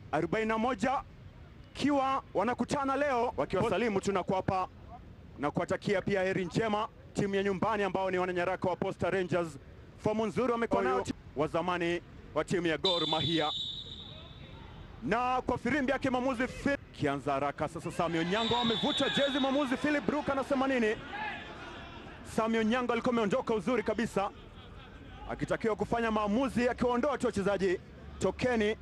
41 kiwa wanakutana leo wakiwasalimu tunakuwapa na kuwatakia pia heri njema timu ya nyumbani ambao ni wananyaraka wa Posta Rangers. Fomu nzuri wamekuwa nayo wa zamani wa timu ya Gor Mahia, na kwa firimbi yake mwamuzi Phil kianza haraka sasa. Sami Onyango amevuta jezi, mwamuzi Philip Brook anasema nini? Sami Onyango alikuwa ameondoka uzuri kabisa, akitakiwa kufanya maamuzi akiwaondoa tu wachezaji. Tokeni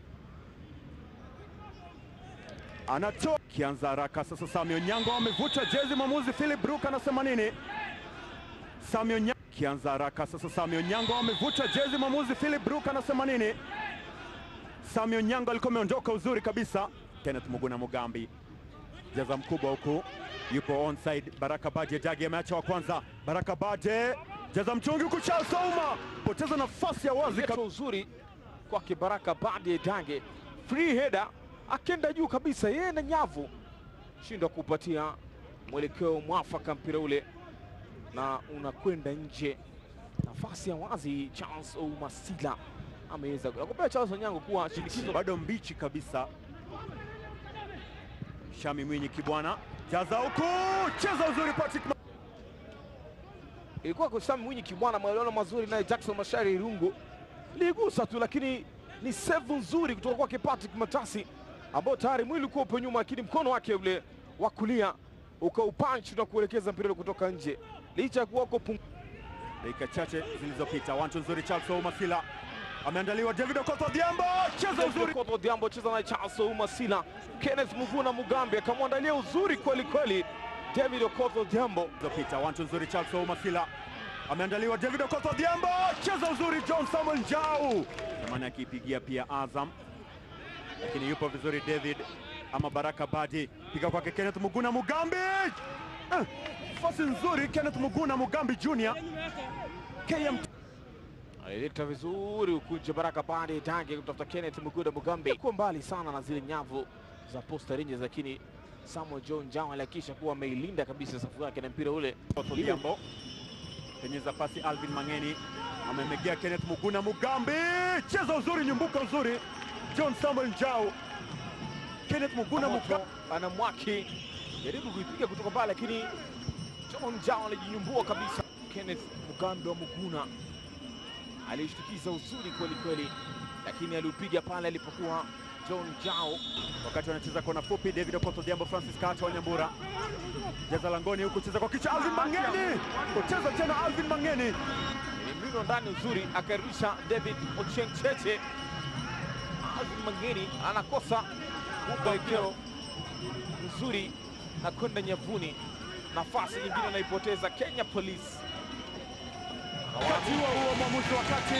anatoa kianza haraka sasa. Sami Onyango amevuta jezi, mwamuzi Philip Brook anasema nini? Sami Onyango kianza haraka sasa. Sami Onyango amevuta jezi, mwamuzi Philip Brook anasema nini? Sami Onyango alikuwa ameondoka uzuri kabisa. Kenneth Muguna Mugambi jaza mkubwa huku, yupo onside. Baraka Baje Dagi ameacha wa kwanza. Baraka Baje jaza mchungi huku, Charles Ouma poteza nafasi ya wazi Leto uzuri kwake Baraka Bade Dange, free header akenda juu kabisa, yeye na nyavu shindwa kupatia mwelekeo mwafaka mpira ule, na unakwenda nje. Nafasi ya wazi, Charles Oumasila ameweza nakupea Charles Onyango kuwa shinikizo bado mbichi kabisa. Shami Mwinyi Kibwana jaza huku, cheza uzuri Patrick Ma- ilikuwa kwa Sam Mwinyi Kibwana, maelewano mazuri naye Jackson Mashari Irungu ligusa tu, lakini ni save nzuri kutoka kwake Patrick Matasi, ambao tayari mwili ulikuwa upo nyuma, lakini mkono wake ule wa kulia ukaupunch na kuelekeza mpira ule kutoka nje, licha ya kuwa uko pung... dakika chache zilizopita. Wantu nzuri Charles Oumasila ameandaliwa. David Okoth Odhiambo cheza uzuri Koto Odhiambo cheza na Charles Ouma Sila, Kenneth Muvuna Mugambi akamwandalia uzuri kweli kweli David Okoth Odhiambo. zilizopita. Wantu nzuri Charles Oumasila ameandaliwa. David Okoth Odhiambo cheza uzuri. John Samuel Njau zamani akiipigia pia Azam, lakini yupo vizuri David ama Baraka Badi, piga kwake Kenneth Muguna Mugambi. Eh, Nafasi nzuri Kenneth Muguna Mugambi Junior KM alileta vizuri ukunje Baraka Bade Dange kutafuta Kenneth Muguda Mugambi, kwa mbali sana na zile nyavu za Posta Rangers, lakini Samuel John Njao alihakikisha kuwa ameilinda kabisa safu yake na mpira ule Odhiambo penyeza pasi Alvin Mangeni amemegea Kenneth Muguna Mugambi, cheza uzuri, nyumbuka uzuri John Samuel Njau. Kenneth Muguna Mugambi Moto anamwaki jaribu kuipiga kutoka mbali, lakini John Njao alijinyumbua kabisa. Kenneth Mugambi wa Muguna alishtukiza uzuri kweli kweli, lakini aliupiga pale alipokuwa John Njao wakati wanacheza kona fupi. David Okoth Odhiambo, Francis Kacha wa Nyambura jaza langoni huku, cheza kwa kichwa Alvin Mangeni, kucheza tena Alvin Mangeni Ilimlindwa ndani uzuri, akarudisha David Ochieng Cheche. Alvin Mangeni anakosa mwelekeo mzuri na kwenda nyavuni. Nafasi nyingine anaipoteza Kenya Police. Wakati huo huo mwamuzi wakati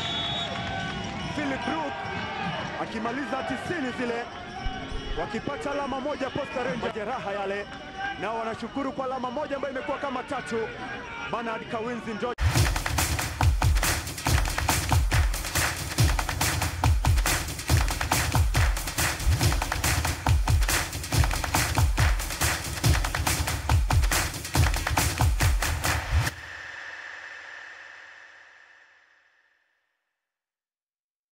Philip Brook akimaliza tisini zile wakipata alama moja Posta Rangers, majeraha yale nao wanashukuru kwa alama moja ambayo imekuwa kama tatu. Bernard Kawinzi ndio